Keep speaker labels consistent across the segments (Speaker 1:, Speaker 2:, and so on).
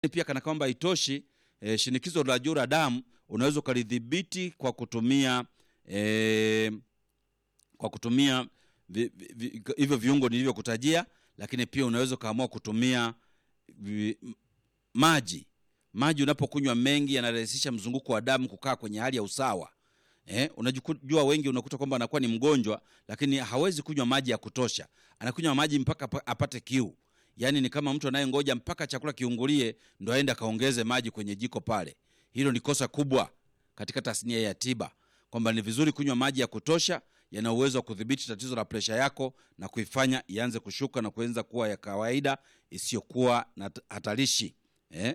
Speaker 1: pia kana kwamba haitoshi e, shinikizo la juu la damu unaweza ukalidhibiti kwa kutumia e, kwa kutumia vi- vi- vi- hivyo viungo nilivyokutajia, lakini pia unaweza ukaamua kutumia vi, m- maji. Maji unapokunywa mengi yanarahisisha mzunguko wa damu kukaa kwenye hali ya usawa. Eh, unajua wengi unakuta kwamba anakuwa ni mgonjwa lakini hawezi kunywa maji ya kutosha, anakunywa maji mpaka apa- apate kiu. Yaani ni kama mtu anayengoja mpaka chakula kiungulie ndo aende akaongeze maji kwenye jiko pale. Hilo ni kosa kubwa katika tasnia ya tiba, kwamba ni vizuri kunywa maji ya kutosha, yana uwezo wa kudhibiti tatizo la presha yako na kuifanya ianze kushuka na kuanza kuwa ya kawaida isiyokuwa na t- hatarishi eh?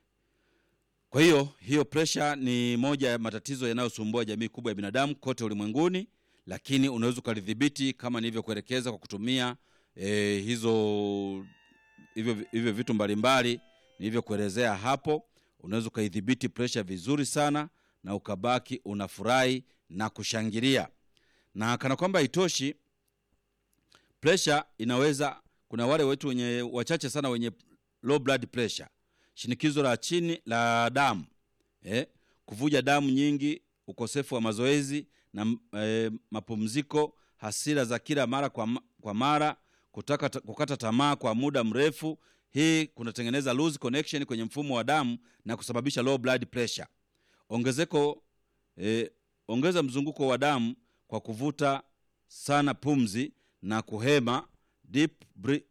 Speaker 1: Kwa hiyo hiyo presha ni moja ya matatizo yanayosumbua jamii kubwa ya binadamu kote ulimwenguni, lakini unaweza ukalidhibiti kama nilivyokuelekeza kwa kutumia eh, hizo hivyo, hivyo vitu mbalimbali nilivyokuelezea hapo. Unaweza ukaidhibiti presha vizuri sana na ukabaki unafurahi na kushangilia. Na kana kwamba haitoshi, presha inaweza, kuna wale wetu wenye wachache sana wenye low blood pressure, shinikizo la chini la damu eh, kuvuja damu nyingi, ukosefu wa mazoezi na eh, mapumziko, hasira za kila mara kwa, ma- kwa mara, kutaka, kukata tamaa kwa muda mrefu. Hii kunatengeneza loose connection kwenye mfumo wa damu na kusababisha low blood pressure. Ongezeko eh, ongeza mzunguko wa damu kwa kuvuta sana pumzi na kuhema deep bre-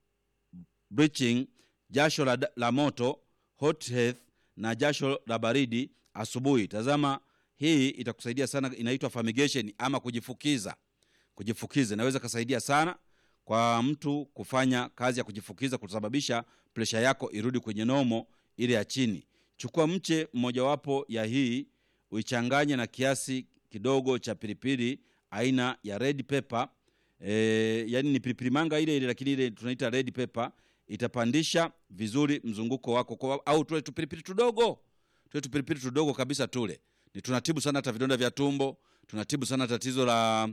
Speaker 1: breathing, jasho la, la moto hot health na jasho la baridi asubuhi. Tazama, hii itakusaidia sana, inaitwa fumigation ama kujifukiza. Kujifukiza inaweza kasaidia sana kwa mtu kufanya kazi ya kujifukiza, kusababisha presha yako irudi kwenye nomo ile ya chini. Chukua mche mmojawapo ya hii uichanganye na kiasi kidogo cha pilipili aina ya red pepper e, yani ni pilipili manga ile ile, lakini ile tunaita red pepper itapandisha vizuri mzunguko wako kwa, au tule tupilipili tudogo tule tupilipili tudogo kabisa tule ni tunatibu sana hata vidonda vya tumbo tunatibu sana tatizo la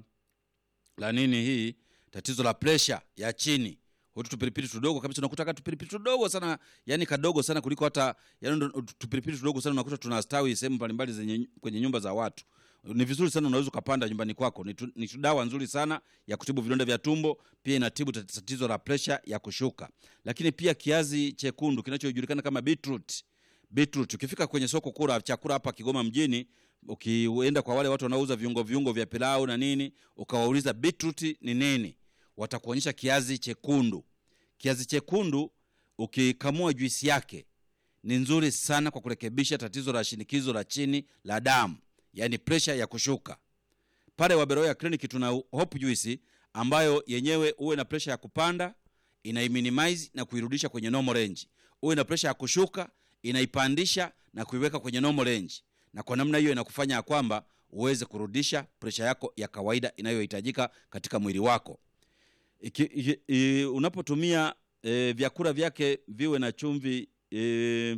Speaker 1: la nini hii tatizo la presha ya chini hutu tupilipili tudogo kabisa unakuta ka tupilipili tudogo sana yani kadogo sana kuliko hata yani ndo- tupilipili tudogo sana unakuta tunastawi sehemu mbalimbali zenye kwenye nyumba za watu ni vizuri sana unaweza ukapanda nyumbani kwako ni, tu, ni tu dawa nzuri sana ya kutibu vidonda vya tumbo pia inatibu tat- tatizo la presha ya kushuka lakini pia kiazi chekundu kinachojulikana kama beetroot beetroot ukifika kwenye soko kula chakula hapa Kigoma mjini ukienda kwa wale watu wanaouza viungo viungo vya pilau na nini ukawauliza beetroot ni nini watakuonyesha kiazi chekundu kiazi chekundu ukikamua juisi yake ni nzuri sana kwa kurekebisha tatizo la shinikizo la chini la damu yaani presha ya kushuka pale waberoya kliniki tuna hope juice ambayo yenyewe uwe na presha ya kupanda inaiminimize na kuirudisha kwenye normal range uwe na presha ya kushuka inaipandisha na kuiweka kwenye normal range na kwa namna hiyo inakufanya ya kwamba uweze kurudisha presha yako ya kawaida inayohitajika katika mwili wako iki, iki, i, unapotumia e, vyakula vyake viwe na chumvi e,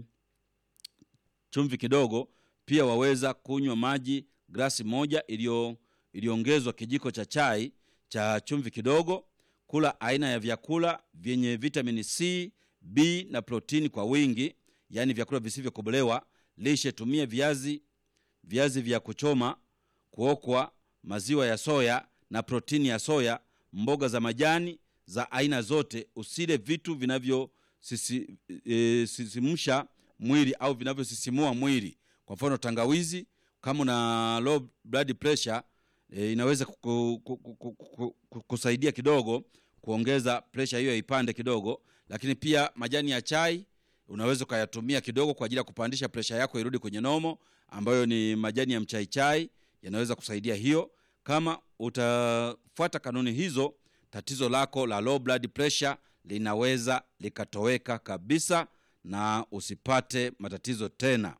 Speaker 1: chumvi kidogo pia waweza kunywa maji glasi moja iliyo iliyoongezwa kijiko cha chai cha chumvi kidogo kula aina ya vyakula vyenye vitamini c b na protini kwa wingi yaani vyakula visivyokobolewa lishe tumia viazi viazi vya kuchoma kuokwa maziwa ya soya na protini ya soya mboga za majani za aina zote usile vitu vinavyosisimsha e, sisimsha mwili au vinavyosisimua mwili kwa mfano tangawizi kama una low blood pressure e, inaweza kuku, kuku, kuku, kuku, kusaidia kidogo kuongeza presha hiyo ipande kidogo lakini pia majani ya chai unaweza ukayatumia kidogo kwa ajili ya kupandisha presha yako irudi kwenye nomo ambayo ni majani ya mchaichai yanaweza kusaidia hiyo kama utafuata kanuni hizo tatizo lako la low blood pressure linaweza likatoweka kabisa na usipate matatizo tena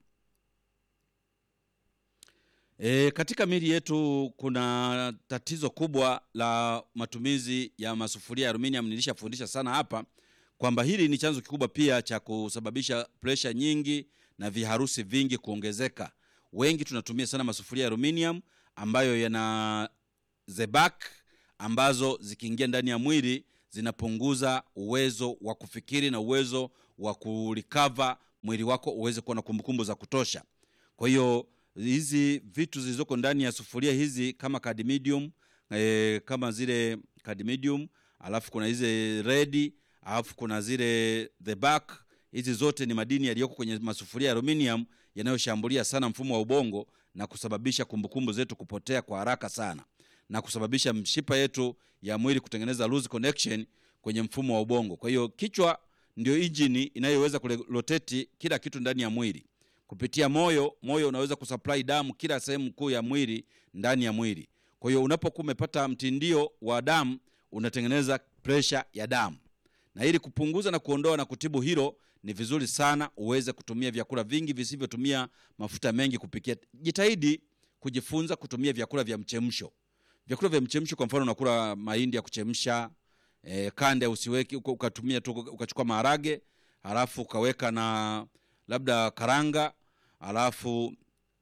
Speaker 1: E, katika mili yetu kuna tatizo kubwa la matumizi ya masufuria ya aluminium. Nilishafundisha sana hapa kwamba hili ni chanzo kikubwa pia cha kusababisha presha nyingi na viharusi vingi kuongezeka. Wengi tunatumia sana masufuria ya aluminium ambayo yana zebak ambazo zikiingia ndani ya mwili zinapunguza uwezo wa kufikiri na uwezo wa kulikava mwili wako uweze kuwa na kumbukumbu za kutosha kwa hiyo hizi vitu zilizoko ndani ya sufuria hizi kama cadmium e, kama zile cadmium alafu kuna hizi redi alafu kuna zile the back hizi zote ni madini yaliyoko kwenye masufuria ya aluminium yanayoshambulia sana mfumo wa ubongo na kusababisha kumbukumbu zetu kupotea kwa haraka sana na kusababisha mshipa yetu ya mwili kutengeneza loose connection kwenye mfumo wa ubongo kwa hiyo kichwa ndio injini inayoweza kuroteti kila kitu ndani ya mwili kupitia moyo moyo unaweza kusupply damu kila sehemu kuu ya mwili ndani ya mwili kwa hiyo unapokuwa umepata mtindio wa damu unatengeneza presha ya damu na ili kupunguza na kuondoa na kutibu hilo ni vizuri sana uweze kutumia vyakula vingi visivyotumia mafuta mengi kupikia jitahidi kujifunza kutumia vyakula vya mchemsho vyakula vya mchemsho kwa mfano unakula mahindi ya kuchemsha e, kande usiweki uka- ukatumia tu ukachukua maharage halafu ukaweka na labda karanga halafu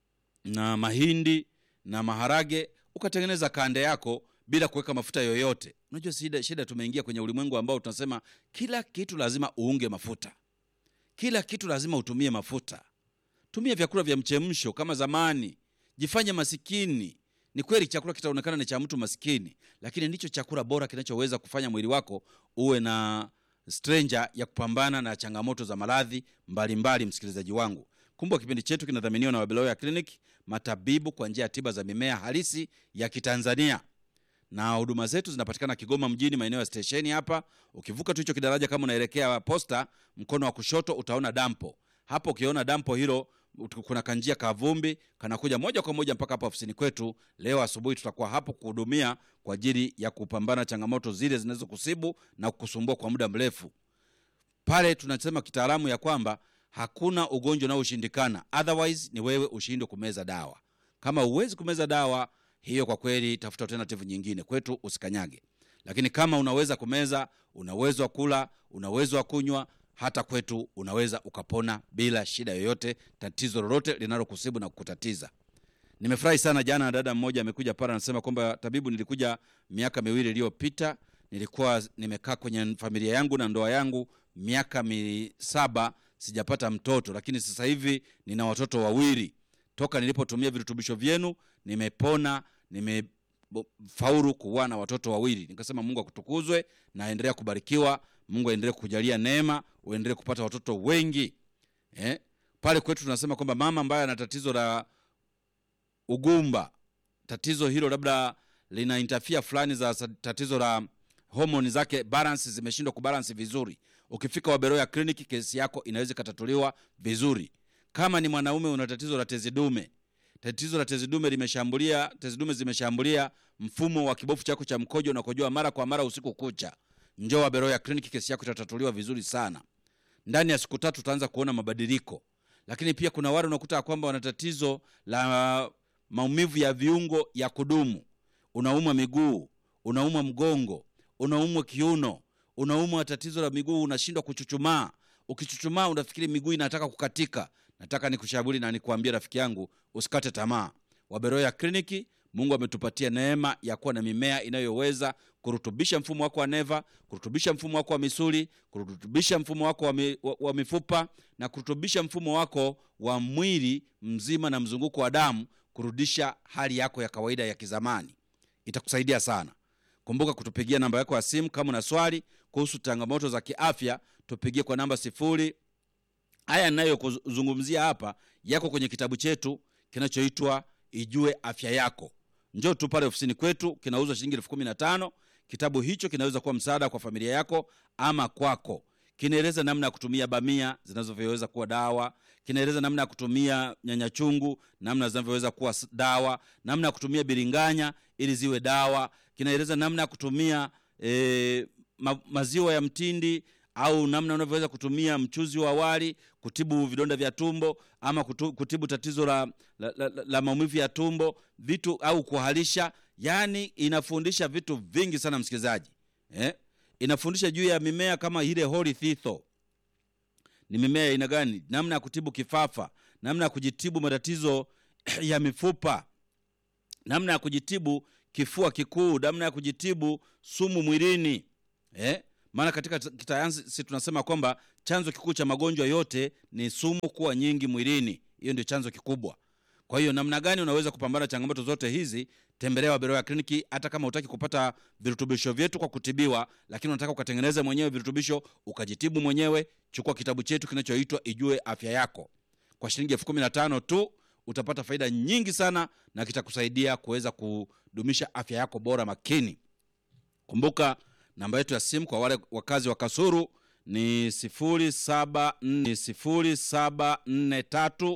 Speaker 1: na mahindi na maharage ukatengeneza kande yako bila kuweka mafuta yoyote unajua shida, shida tumeingia kwenye ulimwengu ambao tunasema kila kitu lazima uunge mafuta kila kitu lazima utumie mafuta tumia vyakula vya mchemsho kama zamani jifanye masikini ni kweli chakula kitaonekana ni cha mtu masikini lakini ndicho chakula bora kinachoweza kufanya mwili wako uwe na stranger ya kupambana na changamoto za maradhi mbalimbali msikilizaji wangu kumbuka kipindi chetu kinadhaminiwa na wabeloya clinic matabibu kwa njia ya tiba za mimea halisi ya kitanzania na huduma zetu zinapatikana kigoma mjini maeneo ya stesheni hapa ukivuka tu hicho kidaraja kama unaelekea posta mkono wa kushoto utaona dampo hapo ukiona dampo hilo ut- kuna kanjia kavumbi kanakuja moja kwa moja mpaka hapa ofisini kwetu leo asubuhi tutakuwa hapo kuhudumia kwa ajili ya kupambana changamoto zile zinazokusibu na kukusumbua kwa muda mrefu pale tunasema kitaalamu ya kwamba hakuna ugonjwa unaoshindikana otherwise ni wewe ushindwe kumeza dawa kama huwezi kumeza dawa hiyo kwa kweli tafuta alternative nyingine kwetu usikanyage lakini kama unaweza kumeza una uwezo wa kula una uwezo wa kunywa hata kwetu unaweza ukapona bila shida yoyote tatizo lolote linalokusibu na kukutatiza nimefurahi sana jana dada mmoja amekuja pale anasema kwamba tabibu nilikuja miaka miwili iliyopita nilikuwa nimekaa kwenye familia yangu na ndoa yangu miaka misaba sijapata mtoto lakini sasa hivi nina watoto wawili toka nilipotumia virutubisho vyenu nimepona nimefaulu kuwa na watoto wawili nikasema mungu akutukuzwe na aendelea kubarikiwa mungu aendelee kukujalia neema uendelee kupata watoto wengi eh? pale kwetu tunasema kwamba mama ambaye ana tatizo la ugumba tatizo hilo labda lina interfere fulani za sa- tatizo la homoni zake balance zimeshindwa kubalance vizuri ukifika waberoya kliniki kesi yako inaweza ikatatuliwa vizuri kama ni mwanaume una tatizo la tezi dume tatizo la tezi dume limeshambulia tezi dume zimeshambulia mfumo wa kibofu chako cha mkojo unakojoa mara kwa mara usiku kucha njoo waberoya kliniki kesi yako itatatuliwa vizuri sana ndani ya siku tatu utaanza kuona mabadiliko lakini pia kuna wale unakuta ya kwamba wana tatizo la maumivu ya viungo ya kudumu unaumwa miguu unaumwa mgongo unaumwa kiuno unaumwa tatizo la miguu unashindwa kuchuchumaa ukichuchumaa unafikiri miguu inataka kukatika nataka nikushauri na nikuambia rafiki yangu usikate tamaa waberoya kliniki mungu ametupatia neema ya kuwa na mimea inayoweza kurutubisha mfumo wako wa neva kurutubisha mfumo wako wa misuli kurutubisha mfumo wako wa, mi, wa, wa mifupa na kurutubisha mfumo wako wa mwili mzima na mzunguko wa damu kurudisha hali yako ya kawaida ya kizamani itakusaidia sana kumbuka kutupigia namba yako ya simu kama una swali kuhusu changamoto za kiafya tupigie kwa namba sifuri haya ninayokuzungumzia hapa yako kwenye kitabu chetu kinachoitwa ijue afya yako njoo tu pale ofisini kwetu kinauzwa shilingi elfu kumi na tano kitabu hicho kinaweza kuwa msaada kwa familia yako ama kwako kinaeleza namna ya kutumia bamia zinazovyoweza kuwa dawa kinaeleza namna ya kutumia nyanya chungu namna zinavyoweza kuwa s- dawa namna ya kutumia biringanya ili ziwe dawa kinaeleza namna ya kutumia e, ma, maziwa ya mtindi au namna unavyoweza kutumia mchuzi wa wali kutibu vidonda vya tumbo ama kutu, kutibu tatizo la, la, la, la, la maumivu ya tumbo vitu au kuhalisha yaani inafundisha vitu vingi sana msikilizaji eh? inafundisha juu ya mimea kama ile holy thitho ni mimea ya aina gani namna ya kutibu kifafa namna ya kujitibu matatizo ya mifupa namna ya kujitibu kifua kikuu namna ya kujitibu sumu mwilini eh? maana katika t- kisayansi tunasema kwamba chanzo kikuu cha magonjwa yote ni sumu kuwa nyingi mwilini hiyo ndio chanzo kikubwa kwa hiyo namna gani unaweza kupambana na changamoto zote hizi tembelea waberoya kliniki hata kama utaki kupata virutubisho vyetu kwa kutibiwa lakini unataka ukatengeneze mwenyewe virutubisho ukajitibu mwenyewe chukua kitabu chetu kinachoitwa ijue afya yako kwa shilingi elfu kumi na tano tu utapata faida nyingi sana na kitakusaidia kuweza kudumisha afya yako bora makini kumbuka namba yetu ya simu kwa wale wakazi wa kasuru ni 07 ni 0743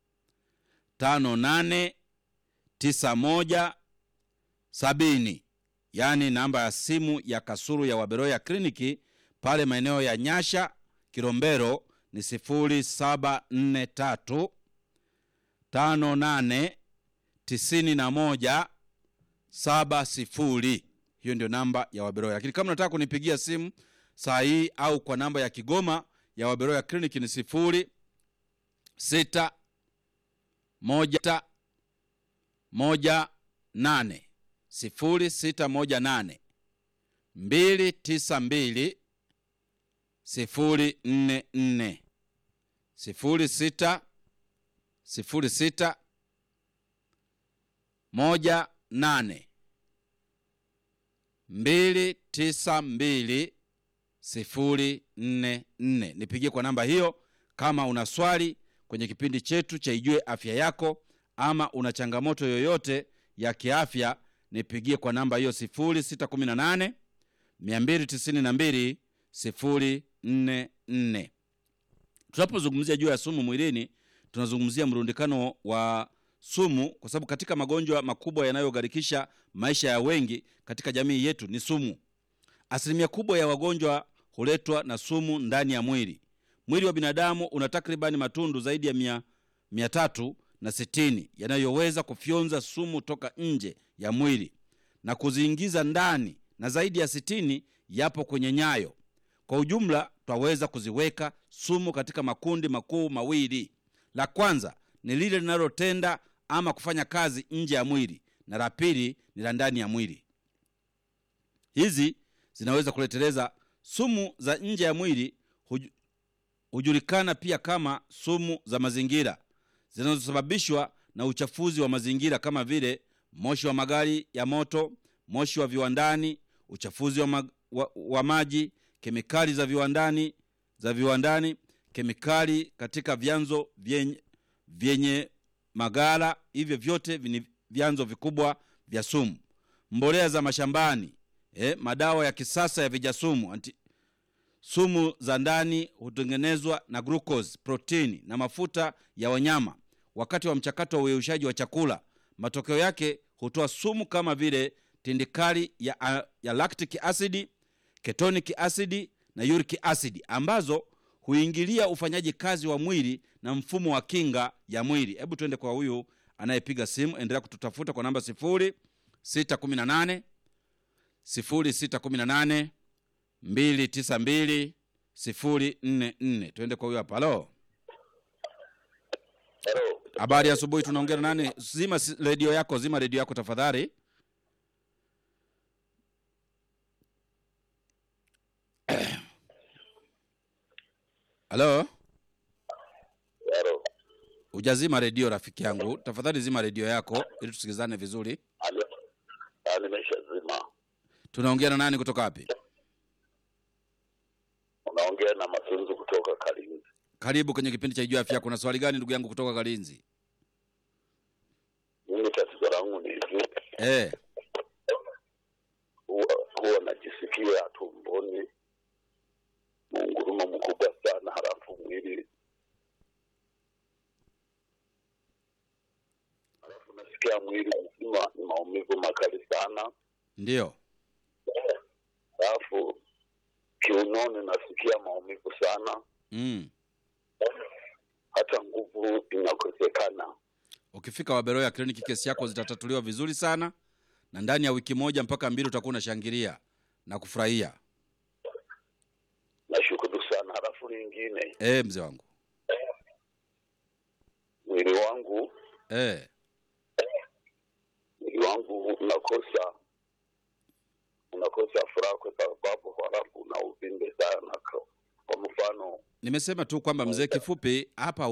Speaker 1: 58 91 70 yaani namba ya simu ya kasuru ya waberoya kliniki pale maeneo ya nyasha kilombero ni 0743 58 91 saba sifuri hiyo ndio namba ya waberoya lakini kama unataka kunipigia simu saa hii au kwa namba ya kigoma ya waberoya kliniki ni sifuri sita moja ta, moja nane sifuri sita moja nane mbili tisa mbili sifuri nne nne sifuri sita sifuri sita moja nane mbili tisa mbili sifuri nne nne nipigie kwa namba hiyo kama una swali kwenye kipindi chetu cha ijue afya yako ama una changamoto yoyote ya kiafya nipigie kwa namba hiyo 618 292 044 tunapozungumzia juu ya sumu mwilini tunazungumzia mrundikano wa sumu kwa sababu katika magonjwa makubwa yanayogharikisha maisha ya wengi katika jamii yetu ni sumu asilimia kubwa ya wagonjwa huletwa na sumu ndani ya mwili mwili wa binadamu una takribani matundu zaidi ya mia, mia tatu na sitini yanayoweza kufyonza sumu toka nje ya mwili na kuziingiza ndani na zaidi ya sitini yapo kwenye nyayo kwa ujumla twaweza kuziweka sumu katika makundi makuu mawili la kwanza ni lile linalotenda ama kufanya kazi nje ya mwili na la pili ni la ndani ya mwili hizi zinaweza kuleteleza sumu za nje ya mwili huju, hujulikana pia kama sumu za mazingira zinazosababishwa na uchafuzi wa mazingira kama vile moshi wa magari ya moto moshi wa viwandani uchafuzi wa, mag, wa, wa maji kemikali za viwandani za viwandani kemikali katika vyanzo vyenye, vyenye magara hivyo vyote ni vyanzo vikubwa vya sumu mbolea za mashambani eh, madawa ya kisasa ya vijasumu anti, sumu za ndani hutengenezwa na glucose protini na mafuta ya wanyama wakati wa mchakato wa uyeyushaji wa chakula matokeo yake hutoa sumu kama vile tindikali ya, ya lactic acid ketonic acid na uric acid ambazo huingilia ufanyaji kazi wa mwili na mfumo wa kinga ya mwili hebu tuende kwa huyu anayepiga simu endelea kututafuta kwa namba 618 618 292 044 tuende kwa huyo hapa halo
Speaker 2: Hello.
Speaker 1: habari ya asubuhi tunaongea na nani zima si- redio yako zima redio yako tafadhali halo
Speaker 2: Hello.
Speaker 1: hujazima redio rafiki yangu tafadhali zima redio yako ili tusikizane vizuri
Speaker 2: Alo. Ah, nimeshazima.
Speaker 1: tunaongea na nani kutoka wapi
Speaker 2: Unaongea na Masunzu kutoka Kalinzi.
Speaker 1: karibu kwenye kipindi cha ijua afya kuna swali gani ndugu yangu kutoka kalinzi
Speaker 2: Mimi tatizo langu ni hivi,
Speaker 1: eh
Speaker 2: huwa, huwa najisikia tumboni muungurumo mkubwa sana, halafu mwili halafu nasikia mwili mzima ni maumivu makali sana,
Speaker 1: ndio
Speaker 2: halafu kiunoni nasikia maumivu sana,
Speaker 1: mm.
Speaker 2: hata nguvu inakosekana.
Speaker 1: ukifika waberoya kliniki kesi yako zitatatuliwa vizuri sana na ndani ya wiki moja mpaka mbili utakuwa unashangilia na kufurahia
Speaker 2: Nashukuru sana. Halafu lingine,
Speaker 1: e, mzee wangu
Speaker 2: mwili wangu
Speaker 1: e,
Speaker 2: mwili wangu unakosa unakosa furaha kwa sababu halafu na uvimbe
Speaker 1: nimesema tu kwamba mzee, kifupi hapa